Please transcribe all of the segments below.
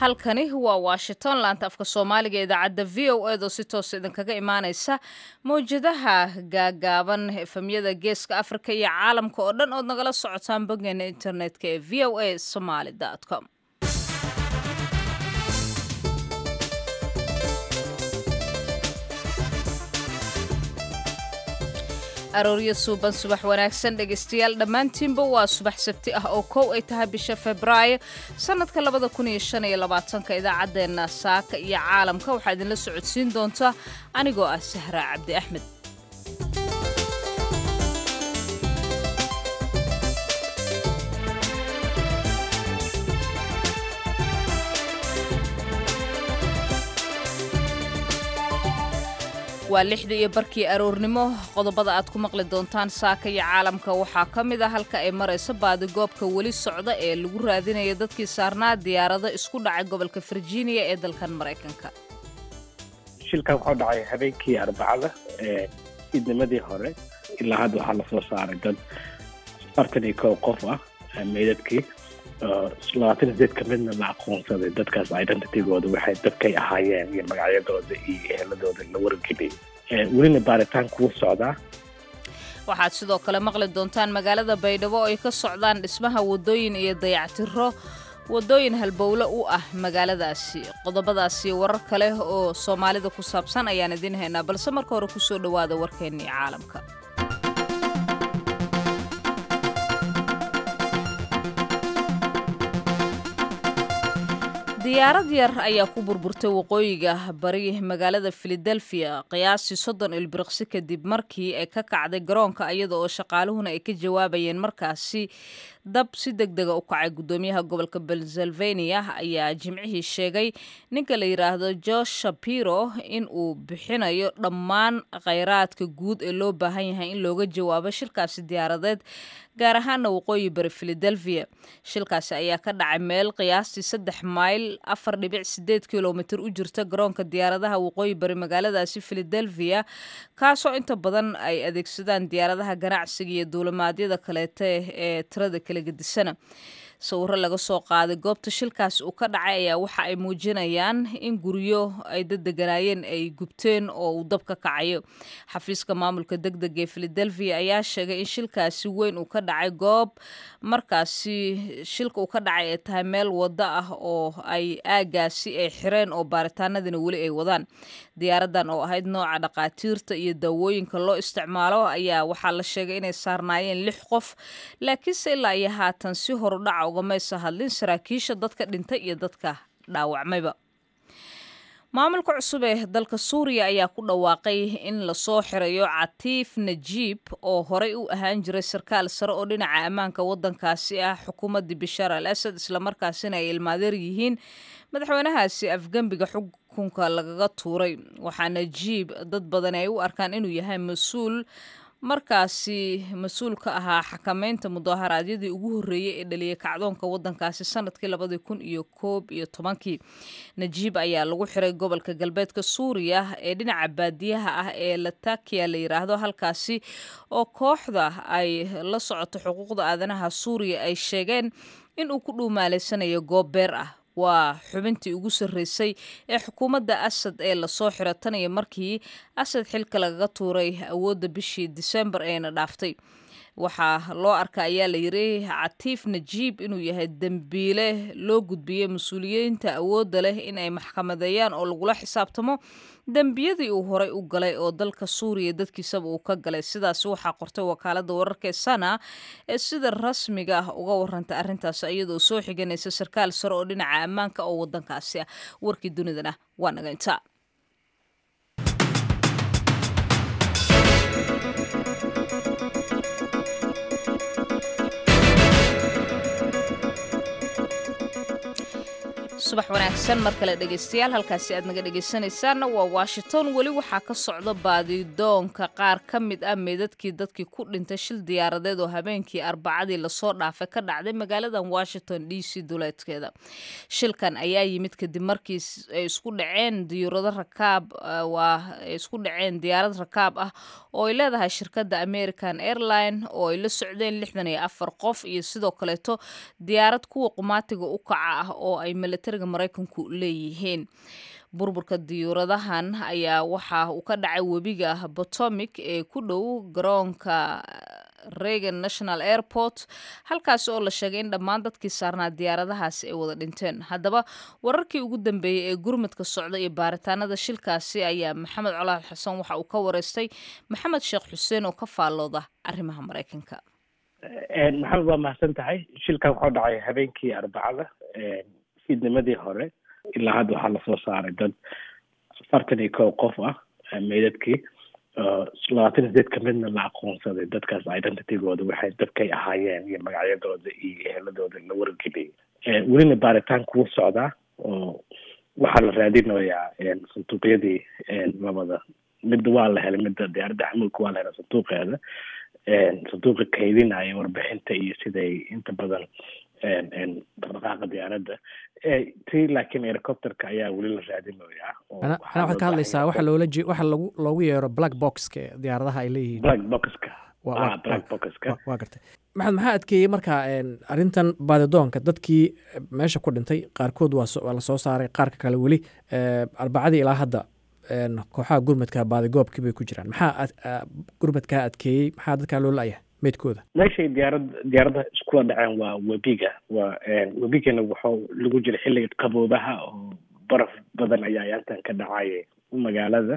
halkani waa washington laanta afka soomaaliga ee idaacadda v o eed oo si toosa idinkaga imaaneysa mawjadaha gaagaaban efemyada geeska afrika iyo caalamka oo dhan ood nagala socotaan boggeena internetka ee v o a somaly com arooryo suuban subax wanaagsan dhegaystayaal dhammaantiinba waa subax sabti ah oo kow ay tahay bisha febraayo sannadka labada kun iyo shan iyo labaatanka idaacaddeenna saaka iyo caalamka waxaa idinla socodsiin doontaa anigoo ah sahraa cabdi axmed waa lixda iyo barkii aroornimo qodobada aad ku maqli doontaan saaka iyo caalamka waxaa ka mid a halka ay marayso baadigoobka weli socda ee lagu raadinaya dadkii saarnaa diyaarado isku dhacay gobolka virginia ee dalkan maraykanka shilkan wuxuu dhacay habeenkii arbacada ee idnimadii hore ilaa hadda waxaa lasoo saaray dad afartan iyo kow qof ah meydadkii labaatan iyo sideed ka midna la aqoonsaday dadkaas identitygooda waxay dadkay ahaayeen iyo magacyadooda iyo eheladooda la wargeliyay welina baaritaan kuu socdaa waxaad sidoo kale maqli doontaan magaalada baydhabo oo ay ka socdaan dhismaha waddooyin iyo dayactiro waddooyin halbowle u ah magaaladaasi qodobadaasi warar kale oo soomaalida ku saabsan ayaan idiin haynaa balse marka hore kusoo dhowaada warkeennii caalamka diyaarad yar ayaa ku burburtay waqooyiga bari magaalada filadelfia qiyaastii soddon ilbiriqsi kadib markii ay ka kacday garoonka iyada oo shaqaaluhuna ay ka jawaabayeen markaasi dab si deg dega u kacay guddoomiyaha gobolka pennsylvania ayaa jimcihii sheegay ninka la yidhaahdo josh shapiro in uu bixinayo dhammaan khayraadka guud ee loo baahan yahay in looga jawaabo shilkaasi diyaaradeed gaar ahaana waqooyi bari filadelfia shilkaasi ayaa ka dhacay meel qiyaastii saddex mayl afar dhibic sideed kilomitir u jirta garoonka diyaaradaha waqooyi bari magaaladaasi filadelfia kaasoo inta badan ay adeegsadaan diyaaradaha ganacsiga iyo duulimaadyada kaleete ee tirada kala gedisana sawiro laga soo qaaday goobta shilkaas uu ka dhacay ayaa waxa ay muujinayaan in guryo ay dadeganaayeen ay gubteen oo uu dab ka kacayo xafiiska maamulka deg deg ee filadelfia ayaa sheegay in shilkaasi weyn uu ka dhacay goob markaasi shilka uu ka dhacay ay tahay meel waddo ah oo ay aagaasi ay xireen oo baaritaanadina weli ay wadaan diyaaradan oo ahayd nooca dhaqaatiirta iyo daawooyinka loo isticmaalo ayaa waxaa la sheegay inay saarnaayeen lix qof laakiinse ilaa iyo haatan si horudhaca ugamaysa hadlin saraakiisha dadka dhintay iyo dadka dhaawacmayba maamulka cusub ee dalka suuriya ayaa ku dhawaaqay in lasoo xirayo catiif najiib oo horey u ahaan jiray sarkaal sare oo dhinaca ammaanka waddankaasi ah xukuumaddii bishaar al asad islamarkaasina ay ilmaadeer yihiin madaxweynahaasi afgembiga xukunka lagaga tuuray waxaa najiib dad badan ay u arkaan inuu yahay mas-uul markaasi mas-uul ka ahaa xakameynta mudaharaadyadii ugu horreeyey ee dhaliyay kacdoonka waddankaasi sanadkii labadii kun iyo koob iyo tobankii najiib ayaa lagu xiray gobolka galbeedka suuriya ee dhinaca baadiyaha ah ee latakiya la yidhaahdo halkaasi oo kooxda ay la socoto xuquuqda aadanaha suuriya ay sheegeen in uu ku dhuumaaleysanayo goob beer ah waa xubintii ugu sarreysay ee xukuumadda asad ee lasoo xiro tan iyo markii asad xilka lagaga tuuray awoodda bishii disembar eena dhaaftay waxaa loo arka ayaa la yiri catiif najiib inuu yahay dembiile loo gudbiyey mas-uuliyiinta awoodda leh in ay maxkamadeeyaan oo lagula xisaabtamo dembiyadii uu horey u galay oo dalka suuriya dadkiisaba uu ka galay sidaasi waxaa qortay wakaaladda wararka ee sana ee sida rasmiga ah uga warantay arrintaas iyadoo soo xiganaysa sarkaal sare oo dhinaca ammaanka oo waddankaasi ah warkii dunidana waa naga intaa subax wanaagsan mar kale dhegaystayaal halkaasi aad naga dhegaysanaysaanna waa washington weli waxaa ka socda baadidoonka qaar ka mid ah meedadkii dadkii ku dhintay shil diyaaradeed oo habeenkii arbacadii lasoo dhaafay ka dhacday magaaladan washington d c duleedkeeda shilkan ayaa yimid kadib markii ay isku dhaceen diyuurado rakaab waa ay isku dhaceen diyaarad rakaab ah oo ay leedahay shirkadda american airline oo ay la socdeen lixdan iyo afar qof iyo sidoo kaleeto diyaarad kuwa qumaatiga u kaca ah oo ay militariga militariga maraykanku leeyihiin burburka diyuuradahan ayaa waxa uu ka dhacay webiga potomic ee ku dhow garoonka reagan national airport halkaasi oo la sheegay in dhammaan dadkii saarnaa diyaaradahaasi ay wada dhinteen haddaba wararkii ugu dambeeyey ee gurmadka socda iyo baaritaanada shilkaasi ayaa maxamed colaal xasan waxa uu ka wareystay maxamed sheekh xuseen oo ka faallooda arrimaha maraykanka maxamed waa mahadsan tahay shilkan waxuu dhacay habeenkii arbacada fiidnimadii hore ilaa hadda waxaa lasoo saaray dad afartan iyo kow qof ah meydadkii labaatan iyo sideed kamidna la aqoonsaday dadkaas identitygooda waxay dadkay ahaayeen iyo magacyadooda iyo eheladooda la wargeliyay welina baaritaan kuu socdaa oo waxaa la raadinayaa sanduuqyadii labada midda waa la helay midda diyaaradda xamuulka waa la helay sanduuqeeda sanduuqa kaydinaya warbixinta iyo siday inta badan dhaqdhaqaaqa diyaaradda ti laakiin helicopterka ayaa weli la raadinayaa ana waxaad ka hadlaysaa waxa loola je waxa lagu loogu yeero black boxka diyaaradaha ay leeyihiin black boxka black boxka waa gartay maxamed maxaa adkeeyey marka arrintan baadidoonka dadkii meesha ku dhintay qaarkood waa waa lasoo saaray qaarka kale weli arbacadii ilaa hadda kooxaha gurmadka baadigoobkii bay ku jiraan maxaa gurmadkaa adkeeyey maxaa dadkaa loo la-yahay meydkooda meeshay diyaarad diyaaradaha iskula dhaceen waa webiga waa webigana waxuu lagu jira xilliga qaboobaha oo baraf badan ayaa yaantan ka dhacaya magaalada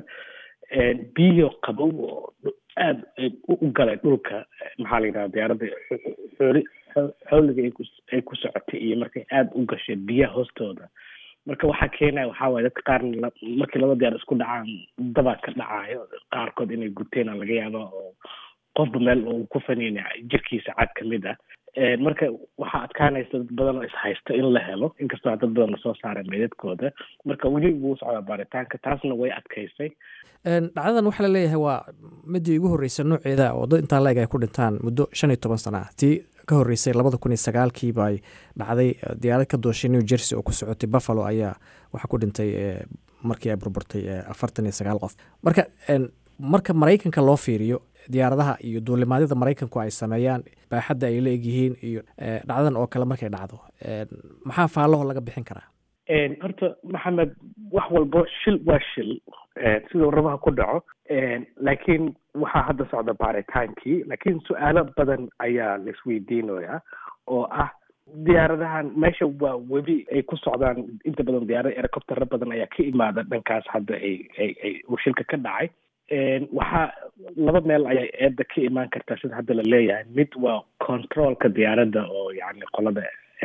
biyo qabow oo aada u galay dhulka maxaa la yidhaha diyaaradda xooli xooliga ay ku socotay iyo markay aada u gashay biyaha hoostooda marka waxaa keenaya waxaa waye dadka qaarna markii laba diyaar isku dhacaan dabaa ka dhacayo qaarkood inay guteen laga yaaba oo qofba meel uu ku faniina jirkiisa cad ka mid ah marka waxaa adkaanaysa dad badan oo ishaysta in la helo inkastoo dad badan lasoo saaray meydadkooda marka weli wuu socdaa baaritaanka taasna way adkaysay dhacdadan waxaa laleeyahay waa midii ugu horreysay nooceeda oo dad intaa la-eg ay ku dhintaan muddo shan iyo toban sana ah tii ka horreysay labada kun iyo sagaalkiiba ay dhacday diyaarad ka dooshay new jersey oo ku socotay buffalo ayaa waxaa ku dhintay markii ay burburtay afartan iyo sagaal qof marka marka maraykanka loo fiiriyo diyaaradaha iyo duulimaadyada maraykanku ay sameeyaan baaxadda ay la egyihiin iyo dhacdadan oo kale markay dhacdo maxaa faalaho laga bixin karaa horta maxamed wax walbo shil waa shil siduu rabaha ku dhaco laakiin waxaa hadda socda baaritaankii laakiin su-aalo badan ayaa laisweydiinaya oo ah diyaaradahan meesha waa webi ay ku socdaan inta badan diyaarada helicoptero badan ayaa ka imaada dhankaas hadda ay ay ay uu shilka ka dhacay waxaa laba meel ayay eedda ka imaan kartaa sida hadda la leeyahay mid waa controlka diyaaradda oo yani qolada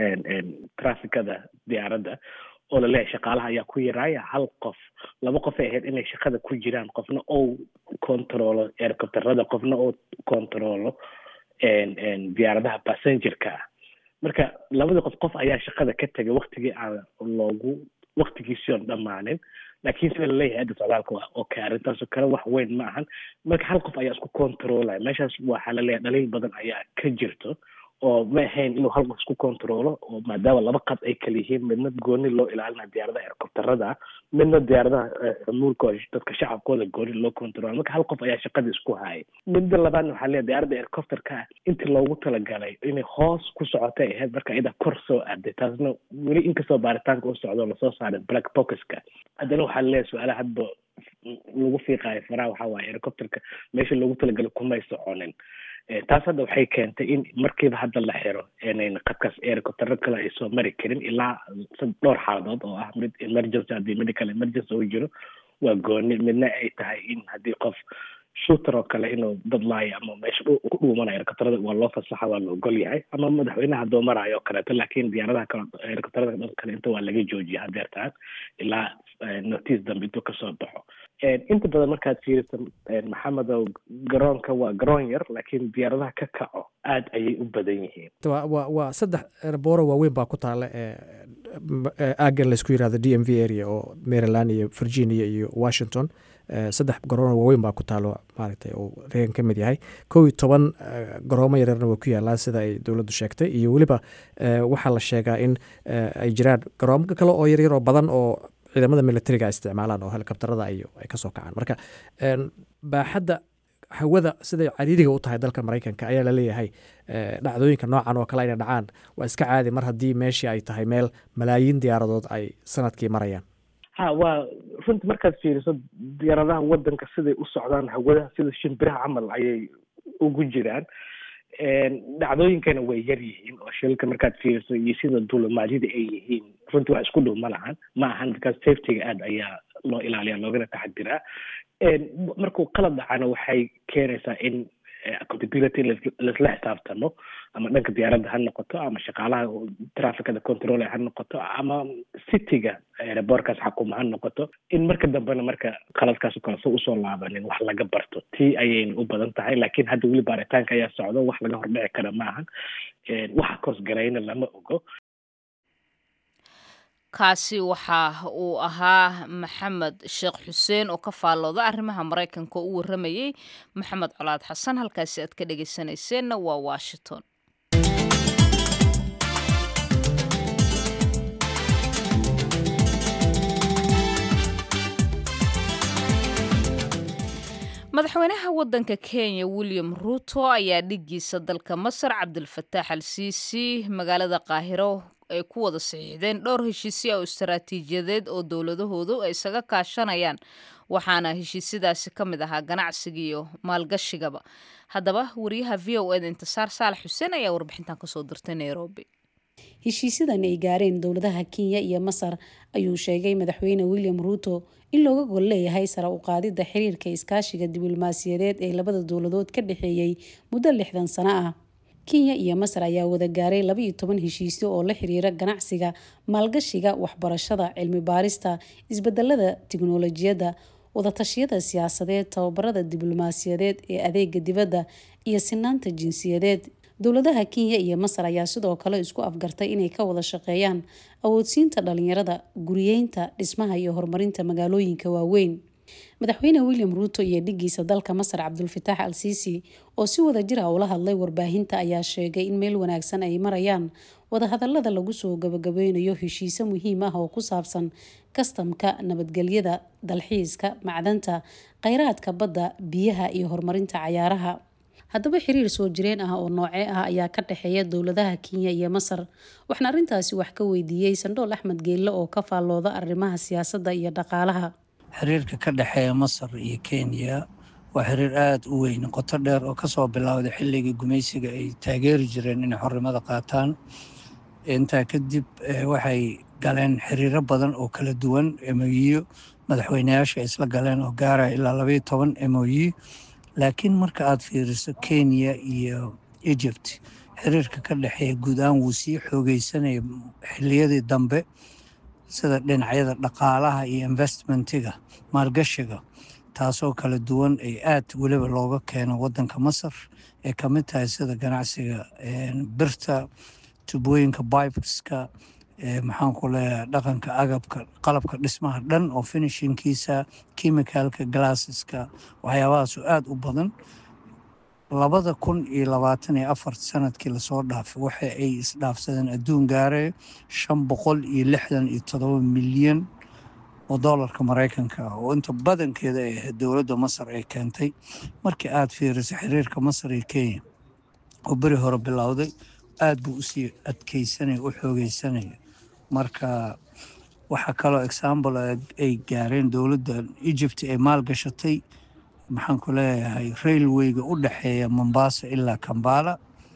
trafficada diyaaradda oo laleeyahay shaqaalaha ayaa ku yaraaya hal qof laba qof ay ahayd inay shaqada ku jiraan qofna ou controlo helicopterada qofna ou controlo diyaaradaha passengerka ah marka labadii qof qof ayaa shaqada ka tegay waktigii aan loogu waktigiisii oon dhammaanin laakiin sida laleeyahay adda socdaalka waa okay arrintaasoo kale wax weyn ma ahan marka hal qof ayaa isku controlaya meeshaas waxaa laleeyahay dhaliil badan ayaa ka jirto oo ma ahayn inuu hal qof isku controlo oo maadaama laba qad ay kala yihiin midna gooni loo ilaalina diyaaradaha helicopterada midna diyaaradaha xumuulka oo dadka shacabkooda gooni loo controlo marka hal qof ayaa shaqadii isku hayay midda labaadna waxaa leeyahay diyaaradda helicopterka intii loogu talagalay inay hoos ku socotay ahayd marka iyada kor soo aaday taasna weli inkastoo baaritaanka u socdo lasoo saaray black boxka haddana waxaa laleeyahay su-aalaha hadba lagu fiiqaayo faraha waxaa waaye helicopterka meesha loogu talagalay kumay soconin taas hadda waxay keentay in markiiba hadda la xiro inayn qadkaas helicoptero kale ay soo mari karin ilaa dhowr xaaladood oo ah mid emergency haddii medical emergency uu jiro waa gooni midna ay tahay in haddii qof shooter oo kale inuu dad laayo ama meesha ku dhuumanayo helicopterada waa loo fasaxa waa la ogol yahay ama madaxweynaha hadduu maraayo oo kaleeto laakiin diyaaradaha kale helicopterada dhan kale inta waa laga joojiya hadeertaan ilaa notice dambe intuu kasoo baxo inta badan markaad fiiriso maxamedow garoonka waa garoon yar laakiin diyaaradaha ka kaco aad ayay u badan yihiin wa waa saddex erbooro waaweyn baa ku taala aagan laysku yirahdo d m v area oo maryland iyo virginia iyo washington saddex garoono waaweyn baa ku taalo maaragtay uu reegan ka mid yahay kow iyo toban garoomo yaryarna way ku yaalaan sida ay dowladdu sheegtay iyo weliba waxaa la sheegaa in ay jiraan garoomo kale oo yaryar oo badan oo ciidamada militariga ay isticmaalaan oo helikobterada iyo ay kasoo kacaan marka baaxadda hawada siday cariiriga u tahay dalka maraykanka ayaa laleeyahay dhacdooyinka noocan oo kale inay dhacaan waa iska caadi mar haddii meeshii ay tahay meel malaayiin diyaaradood ay sanadkii marayaan ha waa runtii markaad fiiriso diyaaradaha wadanka siday u socdaan hawadaha sida shimbiraha camal ayay ugu jiraan dhacdooyinkana way yar yihiin oo shilka markaad fiiriso iyo sida duulimaadyada ay yihiin runtii wax isku dhow ma lahan ma ahan because safetyga aad ayaa loo ilaaliya loogana taxadiraa markuu qalad dhacana waxay keenaysaa in accountability laisla xisaabtamo ama dhanka diyaaradda ha noqoto ama shaqaalaha trafficada control ha noqoto ama cityga aerobortkaas xakuma ha noqoto in marka dambena marka qaladkaas oo kale so usoo laabanin wax laga barto tii ayayna u badan tahay laakiin hadda weli baaritaanka ayaa socdo wax laga hordhici kara ma ahan waxa koosgarayna lama ogo kaasi waxa uu ahaa maxamed sheekh xuseen oo ka faallooda arrimaha maraykanka oo u warramayey maxamed colaad xasan halkaasi aad ka dhegaysanayseena waa washington madaxweynaha waddanka kenya william ruuto ayaa dhiggiisa dalka masar cabdilfataax al siisi magaalada qaahiro ay ku wada saxiixdeen dhowr heshiisyo oo istaraatiijiyadeed oo dowladahoodu ay isaga kaashanayaan waxaana heshiisyadaasi ka mid ahaa ganacsiga iyo maalgashigaba haddaba wariyaha v o eda intisaar saalax xuseen ayaa warbixintan kasoo dirtay nairobi heshiisyadan ay gaareen dowladaha kenya iyo masar ayuu sheegay madaxweyne william ruuto in looga gol leeyahay sare u qaadidda xiriirka iskaashiga diblomaasiyadeed ee labada dowladood ka dhexeeyey muddo lixdan sano ah kenya iyo masar ayaa wada gaaray labaiyo toban heshiisyo oo la xiriira ganacsiga maalgashiga waxbarashada cilmi baarista isbedelada tiknolojiyadda wadatashyada siyaasadeed tababarada diblomaasiyadeed ee adeega dibadda iyo sinaanta jinsiyadeed dowladaha kenya iyo masar ayaa sidoo kale isku afgartay inay ka wada shaqeeyaan awoodsiinta dhalinyarada guriyeynta dhismaha iyo horumarinta magaalooyinka waaweyn madaxweyne william ruuto iyo dhigiisa dalka masar cabdulfataax al siisi oo si wada jira ula hadlay warbaahinta ayaa sheegay in meel wanaagsan ay marayaan wadahadalada lagu soo gabagabeynayo heshiise muhiim ah oo ku saabsan kastamka nabadgelyada dalxiiska macdanta kheyraadka badda biyaha iyo horumarinta cayaaraha haddaba xiriir soo jireen ah oo noocee ah ayaa ka dhexeeya dowladaha kenya iyo masar waxna arrintaasi wax ka weydiiyey sandhool axmed geelle oo ka faallooda arrimaha siyaasadda iyo dhaqaalaha xiriirka ka dhexeeya masar iyo kenya waa xiriir aada u weyn qoto dheer oo kasoo bilowday xilligii gumaysiga ay taageeri jireen inay xornimada qaataan intaa kadib waxay galeen xiriiro badan oo kala duwan emoyiyo madaxweyneyaasha isla galeen oo gaaraya ilaa labaiyo toban emoyi laakiin marka aad fiiriso kenya iyo egypt xiriirka ka dhexeeya guud ahaan wuu sii xoogeysanaya xiliyadii dambe sida dhinacyada dhaqaalaha iyo investmentiga maalgashiga taasoo kala duwan ay aad weliba looga keeno wadanka masar ee ka mid tahay sida ganacsiga birta tubooyinka bibeska maxaan ku leeyahay dhaqanka agabka qalabka dhismaha dhan oo finishinkiisa chemicalka glasseska waxyaabahaas aada u badan labada kun iyo labaatan iyo afar sanadkii lasoo dhaafay waxa ay isdhaafsadeen adduun gaaraya shan boqol iyo lixdan iyo todoba milyan oo doolarka maraykanka ah oo inta badankeeda ay ahayd dowladda masar ay keentay markii aada fiiriso xiriirka masar iyo kenya oo beri hore bilowday aada buu usii adkeysanaya u xoogeysanaya marka waxaa kaloo example ay gaareen dowladda egypt ay maalgashatay maxaan ku leeyahay railwayga u dhexeeya mombasa ilaa kambala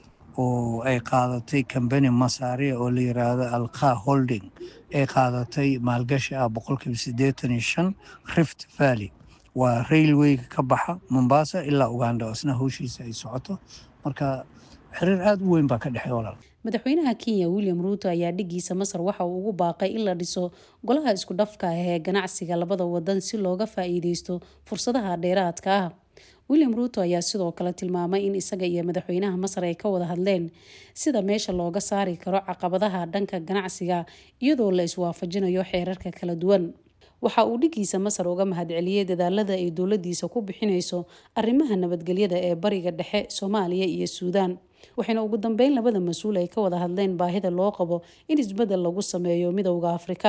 oo ay qaadatay combany masaria oo la yiraahdo alqa holding ay qaadatay maalgashi ah boqolkiiba siddeetan iyo shan rift valley waa railwayga ka baxa mombasa ilaa uganda oo isna hawshiisa ay socoto marka xiriir aada u weyn baa ka dhexeey walaal madaxweynaha kenya william ruuto ayaa dhigiisa masar waxa uu ugu baaqay in la dhiso golaha isku dhafka ah ee ganacsiga labada wadan si looga faa-iideysto fursadaha dheeraadka ah william ruuto ayaa sidoo kale tilmaamay in isaga iyo madaxweynaha masar ay ka wada hadleen sida meesha looga saari karo caqabadaha dhanka ganacsiga iyadoo la iswaafajinayo xeerarka kala duwan waxa uu dhigiisa masar uga mahadceliyey dadaalada ay dowladiisa ku bixineyso arrimaha nabadgelyada ee bariga dhexe soomaaliya iyo suudaan waxayna ugu dambeyn labada mas-uul ay ka wada hadleen baahida loo qabo in isbeddel lagu sameeyo midowda afrika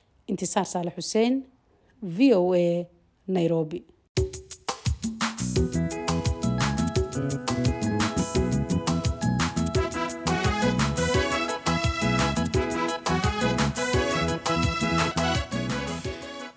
intisaar saale xuseen v o a nairobi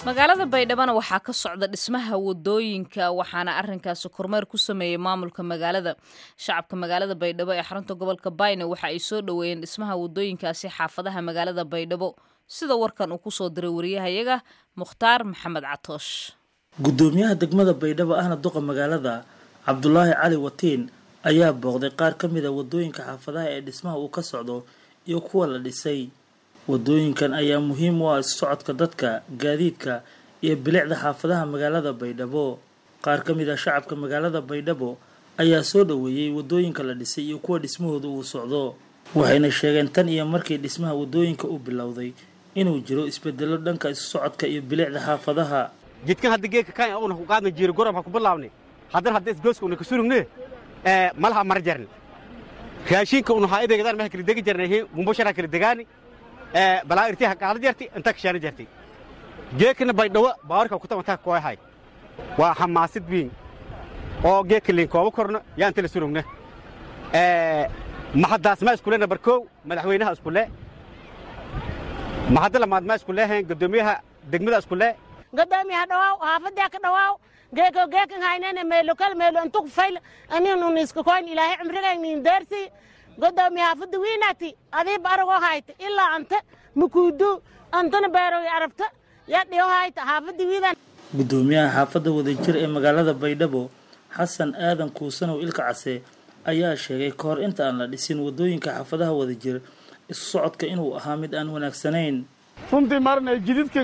magaalada baydhabana waxaa ka socda dhismaha wadooyinka waxaana arinkaasi kormeer ku sameeyey maamulka magaalada shacabka magaalada baydhabo ee xarunta gobolka bayne waxa ay soo dhoweeyeen dhismaha wadooyinkaasi xaafadaha magaalada baydhabo sida warkan uu kusoo diray wariyahayaga mukhtaar maxamed catoosh gudoomiyaha degmada baydhabo ahna duqa magaalada cabdulaahi cali watiin ayaa booqday qaar ka mid a wadooyinka xaafadaha ee dhismaha uu ka socdo iyo kuwa la dhisay wadooyinkan ayaa muhiim u ah isu socodka dadka gaadiidka iyo bilicda xaafadaha magaalada baydhabo qaar ka mid ah shacabka magaalada baydhabo ayaa soo dhoweeyey wadooyinka la dhisay iyo kuwa dhismahooda uu socdo waxayna sheegeen tan iyo markii dhismaha wadooyinka uu bilowday inuu jiro isbedelo dhanka isu socodka iyo bilicda xaafadaha jidkan hadda geedka kan una ku qaadna jiiro gorom ha ku bilaabni haddana hadda isgooska una ka surugne malaha mar jarni raashinka una haa idegadaan maha kala degi jarnay mumbashara kala degaani balaa irti ha qaada jarti inta kashaana jarti geekana baydhawo bawarka kuta inta kooyahay waa xamaasid wiin oo geedka liin kooba korno yaa inta la surugna maxadaas ma iskule nabar kow madaxweynaha iskule maxadda lamaad ma iskule hayn gudoomiyaha degmada iskule godoomiyaha dhawaaw haafadyaa ka dhawaaw geeko geekan haynene meelokal meelo intuk fayl aninun iska koyn ilaahay cimrigaynin deersi godoomiya haafadda wiinati adiib aragoo hayta ilaa anta makuudu antana beerogi arabta yaa dhiyo hayta haafadda wiidan gudoomiyaha xaafadda wadajir ee magaalada baydhabo xasan aadan kuusanow ilka case ayaa sheegay ka hor inta aan la dhisin wadooyinka xaafadaha wadajir isu socodka inuu ahaa mid aan wanaagsanayn runtii marnay jididkan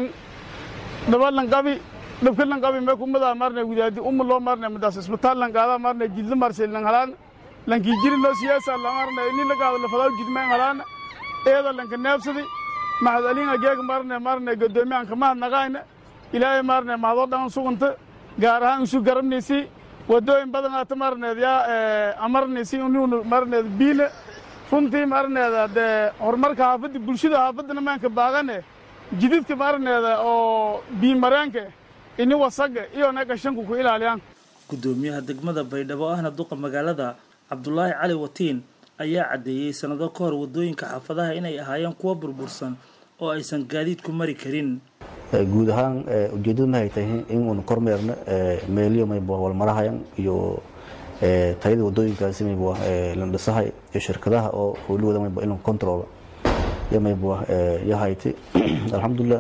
dhabalan qabi dhabkalan qabi mee kumadaa marnay widaadi uma loo marnay madaas isbitaal lan qaadaa marnay jidla marsay lan halaan lankii jiri loo siyaasa la marnay ini la qaado la fadaaw jidmeen halaan eeda lanka neebsadi maxad aliinga geega marnay marnay godoomiyahan kamahad naqaayna ilaahay marnay mahadoo dhan suganta gaar ahaan isu garabnaysi wadooyin badan aata marneed yaa amarnaysi inuuna marneed biile runtii marneeda dee horumarka haafadda bulshada haafaddana maanka baaqane jididka marneeda oo biimareenka ini wasaga iyo na gashanku ku ilaaliyaan gudoomiyaha degmada baydhabo ahna duqa magaalada cabdulaahi cali watiin ayaa caddeeyey sannado ka hor wadooyinka xaafadaha inay ahaayeen kuwo burbursan oo aysan gaadiidku mari karin guud ahaan ujeeddadu mahay tahay in uun kormeerno meeliyo mayba walmarahayan iyo tayada wadooyinkaasi mayba la dhisahay iyo shirkadaha oo howlahooda mayba in control ya mayba yahayti alxamdulilah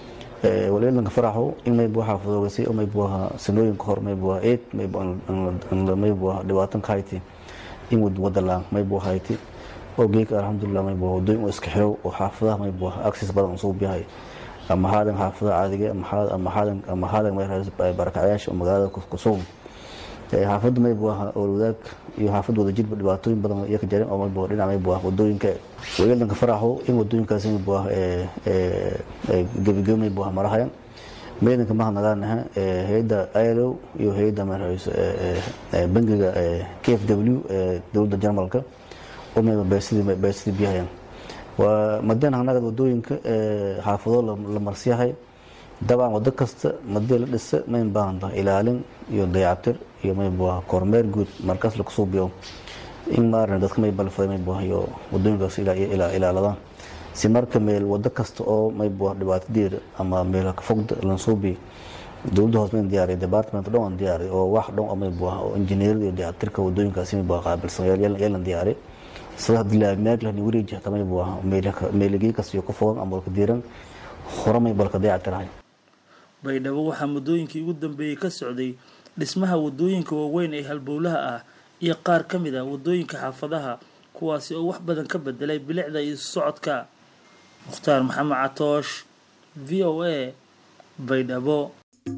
walilanka faraxo in mayba xaafadoogasi oo mayba sanooyinka hor mayba eed mayba mayba dhibaatan ka hayti in wadalaan mayba hayti oo geeka alxamdulilah mayba wadooyin oo iska xiro oo xaafadaha mayba access badan usoo biyahay ama haadan xaafada caadiga ama haadan ama haadan barakacyaasha oo magaalada kusugan xaafadda mayba wadaag iyo xaafadda wadajirba dhibaatooyin badan iyo ka jareen oo mayba dhinac mayba wadooyinka walilanka faraxo in wadooyinkaasi mayba gebigebi mayba marahayan meedanka maha nagaanaha hay-adda ilo iyo hay-adda bangiga k f w dowladda jarmalka oo mayba beesidii biyahayan waa madeen hanaga wadooyinka xaafado la marsiyahay dabcan wado kasta madee la dhisa mayn baahan tahay ilaalin iyo dayactir iyo mayba kormeer guud markaas lakusoo biyo in maarna dadka mayba la faday mayba iyo wadooyinkaas ilaaladaan si marka meel wado kasta oo mayba dhibaatadeeda ama meel fogda lansoo biyo dowladda hoos mayn diyaariya department dhan aan diyaariya oo wax dhan oo mayba oo injineerada iyo dayactirka wadooyinkaasi mayba qaabilsan yeelan diyaariya sida dilaamaaglahni wareeji hata mayba meeligii kasta iyo ku fogan ama walka diiran hore mayba laka dayactirahay baydhabo waxaa muddooyinkii ugu dambeeyey ka socday dhismaha wadooyinka waaweyn ee halbowlaha ah iyo qaar ka mid ah wadooyinka xaafadaha kuwaasi oo wax badan ka bedelay bilicda iyo socodka mukhtaar maxamed catoosh v o a baydhabo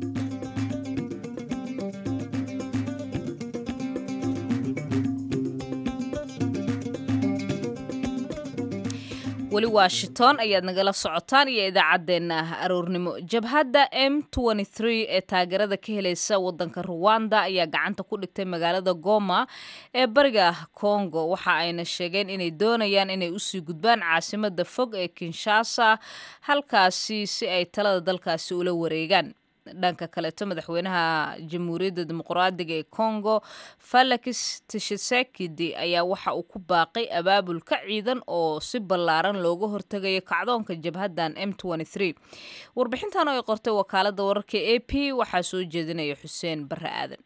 weli washington ayaad nagala socotaan iyo idaacaddeenna aroornimo jabhadda m ee taageerada ka helaysa wadanka ruwanda ayaa gacanta ku dhigtay magaalada goma ee bariga congo waxa ayna sheegeen inay doonayaan inay usii gudbaan caasimada fog ee kinshasa halkaasi si ay talada dalkaasi ula wareegaan dhanka kaleeto madaxweynaha jamhuuriyadda dimuqraadiga ee congo felix tshisekedi ayaa waxa uu ku baaqay abaabulka ciidan oo si ballaaran looga hortegayo kacdoonka jabhaddan m warbixintan oo ay qortay wakaalada wararka a p waxaa soo jeedinaya xuseen bare aadan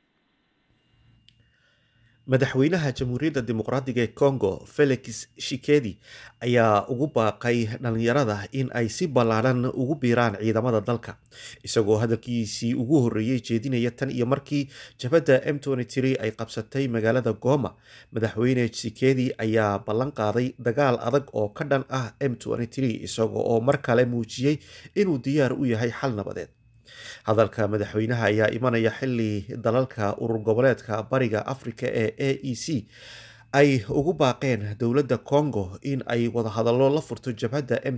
madaxweynaha jamhuuriyadda dimuqraadiga ee congo felix shikedi ayaa ugu baaqay dhalinyarada in ay si ballaaran ugu biiraan ciidamada dalka isagoo hadalkiisii ugu horreeyey jeedinaya tan iyo markii jabhadda m ay qabsatay magaalada goma madaxweyne shikedi ayaa ballan qaaday dagaal adag oo ka dhan ah m isagoo oo mar kale muujiyey inuu diyaar u yahay xal nabadeed hadalka madaxweynaha ayaa imanaya xili dalalka urur goboleedka bariga afrika ee a e c ay ugu baaqeen dowladda congo in ay wadahadallo la furto jabhadda m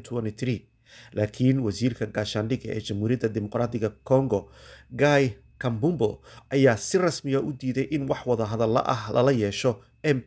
laakiin wasiirka gaashaandhigga ee jamhuuriyadda dimuqraatiga congo guy kambumbo ayaa si rasmiya u diiday in wax wadahadallo ah lala yeesho m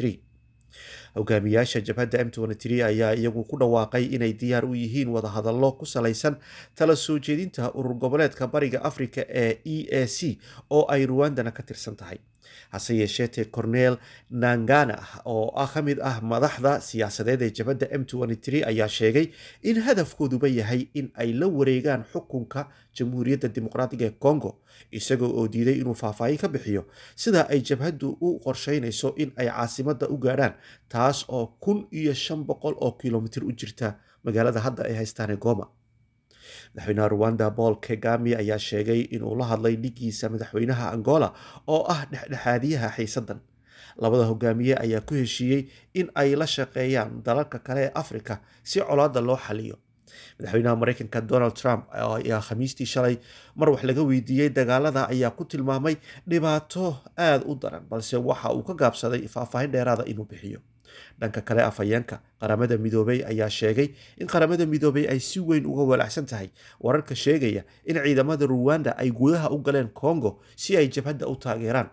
hogaamiyaasha jabhadda m ayaa iyagu ku dhawaaqay inay diyaar u yihiin wadahadallo ku salaysan tala soo jeedinta urur goboleedka bariga afrika ee e a c oo ay ruwandana ka tirsan tahay hase yeesheete cornel nangana oo ah ka mid ah madaxda siyaasadeed ee jabhadda m ayaa sheegay in hadafkooduba yahay in ay la wareegaan xukunka jamhuuriyadda dimuqraatiga ee congo isagoo oo diiday inuu faahfaahin ka bixiyo sida ay jabhaddu u qorsheynayso in ay caasimadda u gaadhaan taas oo kun iyo shan boqol oo kilomitir u jirta magaalada hadda ay haystaane goma madaxweynaha ruwanda paul kagami ayaa sheegay inuu la hadlay dhigiisa madaxweynaha angola oo ah dhexdhexaadiyaha xiisadan labada hogaamiye ayaa ku heshiiyey in ay la shaqeeyaan dalalka kale ee afrika si colaada loo xaliyo madaxweynaha mareykanka donald trump ayaa khamiistii shalay mar wax laga weydiiyey dagaalada ayaa ku tilmaamay dhibaato aada u daran balse waxa uu ka gaabsaday faahfaahin dheeraada inuu bixiyo dhanka kale afhayeenka qaramada midoobey ayaa sheegay in qaramada midoobey ay si weyn uga walaacsan tahay wararka sheegaya in ciidamada ruwanda ay gudaha u galeen congo si ay jabhadda u taageeraan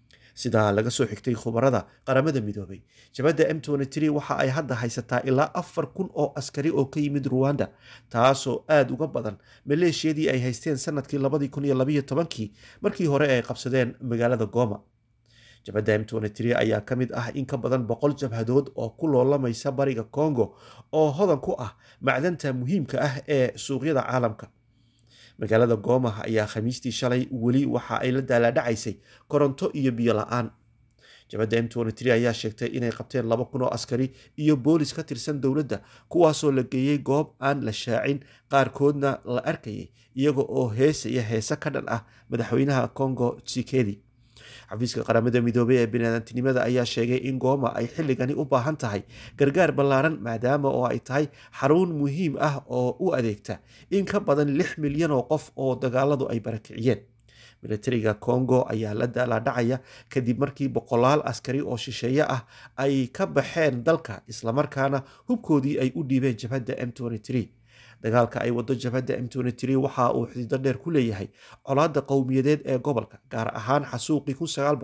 sidaa laga soo xigtay khubarada qaramada midoobey jabhadda m waxa ay hadda haysataa ilaa afar kun oo askari oo ka yimid ruwanda taasoo aada uga badan maleeshiyadii ay haysteen sanadkii labadii kun iyo labayo tobankii markii hore ay qabsadeen magaalada goma jabhadda m ayaa ka mid ah in ka badan boqol jabhadood oo ku loolamaysa bariga congo oo hodan ku ah macdanta muhiimka ah ee suuqyada caalamka magaalada gooma ayaa khamiistii shalay weli waxa ay la daalaadhacaysay koronto iyo biyo la-aan jabhadda m ayaa sheegtay inay qabteen laba kun oo askari iyo boolis ka tirsan dowladda kuwaasoo la geeyey goob aan la shaacin qaarkoodna la arkayay iyaga oo heesaya heese ka dhan ah madaxweynaha congo tsikedi xafiiska qaramada midoobey ee biniaadantinimada ayaa sheegay in gooma ay xilligani u baahan tahay gargaar ballaaran maadaama oo ay tahay xarun muhiim ah oo u adeegta in ka badan lix milyan oo qof oo dagaaladu ay barakiciyeen militariga congo ayaa la daalaadhacaya kadib markii boqolaal askari oo shisheeye ah ay ka baxeen dalka islamarkaana hubkoodii ay u dhiibeen jabhadda m dagaalka ay wado jabhadda m waxa uu xidido dheer ku leeyahay colaadda qowmiyadeed ee gobolka gaar ahaan xasuuqii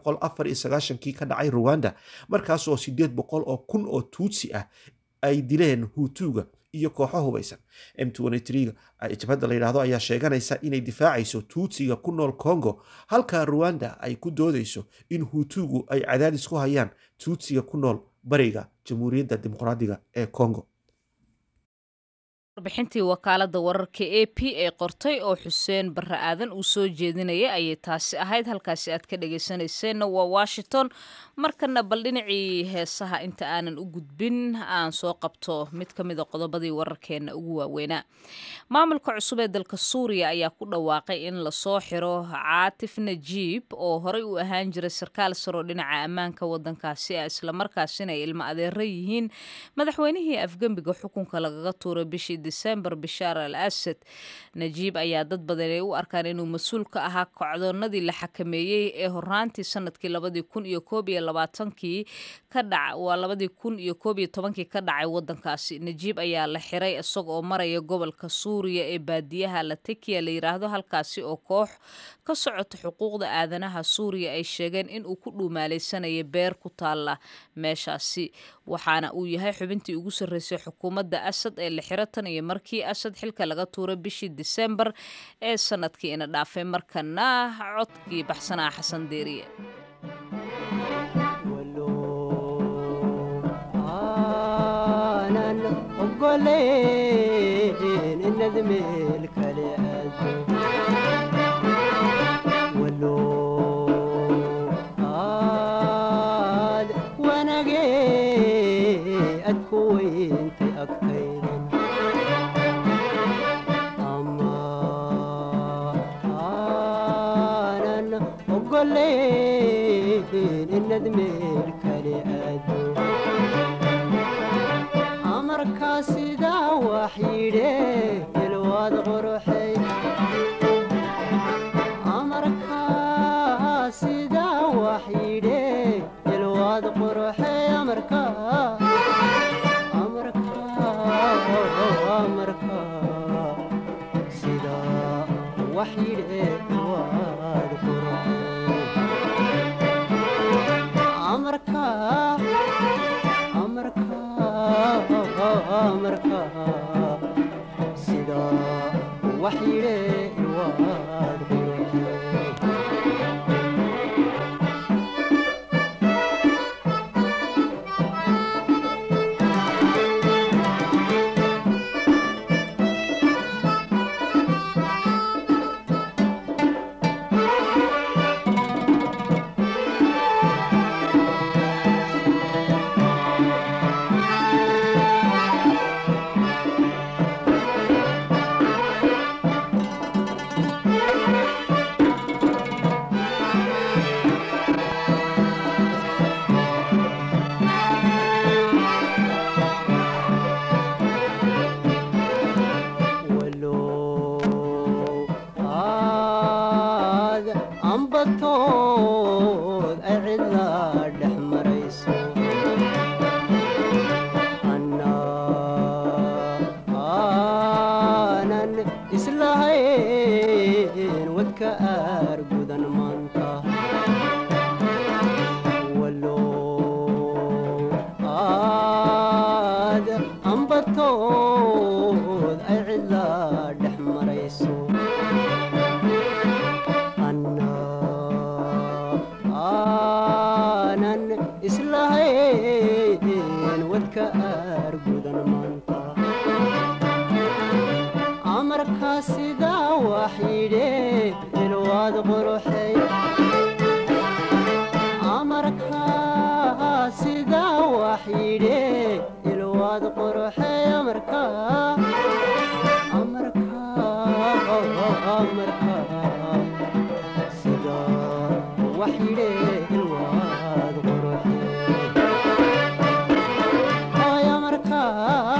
kii ka dhacay ruwanda markaasoo sideed boqol oo kun oo tuutsi ah ay dileen huutuuga iyo kooxo hubaysan m jabhadda la yidhaahdo ayaa sheeganaysa inay difaacayso tuutsiga ku nool congo halka ruwanda ay ku doodayso in huutuugu ay cadaadis ku hayaan tuutsiga ku nool bariga jamhuuriyadda dimuqraadiga ee congo warbixintii wakaalada wararka a p ee qortay oo xuseen barre aadan uu soo jeedinaya ayay taasi ahayd halkaasi aad ka dhageysanayseena waa washington markana bal dhinacii heesaha inta aanan u gudbin aan soo qabto mid ka mida qodobadii wararkeena ugu waaweynaa maamulka cusub ee dalka suuriya ayaa ku dhawaaqay in lasoo xiro caatif najiib oo horey u ahaan jiray sarkaal saroo dhinaca ammaanka wadankaasi ah islamarkaasina ay ilmo adeera yihiin madaxweynihii afgembiga xukunka lagaga tuuray bishii december bishaar al asad najiib ayaa dad badan ay u arkaan inuu mas-uul ka ahaa kocdoonadii la xakameeyey ee horaantii sanadkii labadii kun iyo koob iyo labaatankii ka dhac waa labadii kun iyo koob iyo tobankii ka dhacay wadankaasi najiib ayaa la xiray isaga oo maraya gobolka suuriya ee baadiyaha latakiya la yiraahdo halkaasi oo koox ka socota xuquuqda aadanaha suuriya ay sheegeen in uu ku dhuumaaleysanaya beer ku taalla meeshaasi waxaana uu yahay xubintii ugu sarreysay xukuumadda asad ee la xiro tan iyo markii asad xilka laga tuuray bishii disembar ee sanadkii ina dhaafay markana codkii baxsanaa xasan deeriye amarkaa sidaa wax yidhe ilwaad quruxay amarkaa sidaa wax yidhe ilwaad quruxay amarkaa amarkaa amarkaa sidaa wax yidhe ilwaad quruxay amarkaa amarkaa sidaa wax yidhe ilwaad ambatood ay cidlaa dhex marayso aanan islahayn wadka aar gudan maanta walo aad ambatood ay cidlaa dhex marayso aanan islahayn wadka aar gudan maanta amarkaa sidaa wax yidhe ilwaad quruxay amarkaa sidaa wax yidhe ilwaad quruxay amarkaa amarkaa amarkaa sidaa wax yidhe ilwaad quruxay ay amarkaa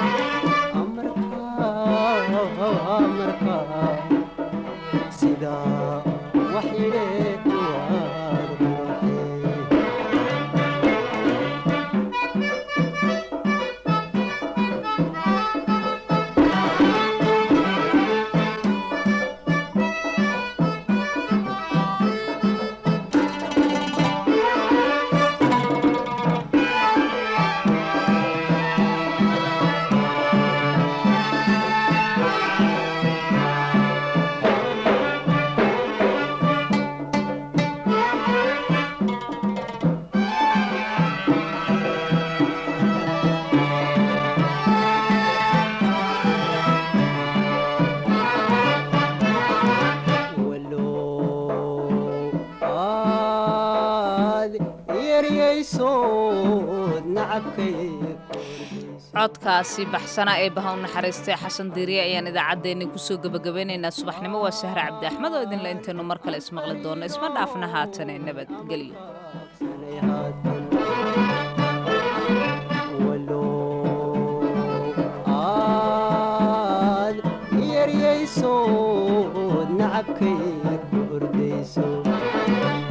amarkaa sidaa wax yidhe ilwaad quruxay aad yeryaysood nacabkay codkaasi baxsana ee baha u naxariistay xasan diiriye ayaan idaacaddeenni kusoo gebagabeynaynaa subaxnimo waa sahre cabdi axmed oo idinle intaynu mar kale ismaqli doonno isma dhaafna haatane nabadgelyo aad yeryaysood nacabkay ku ordayso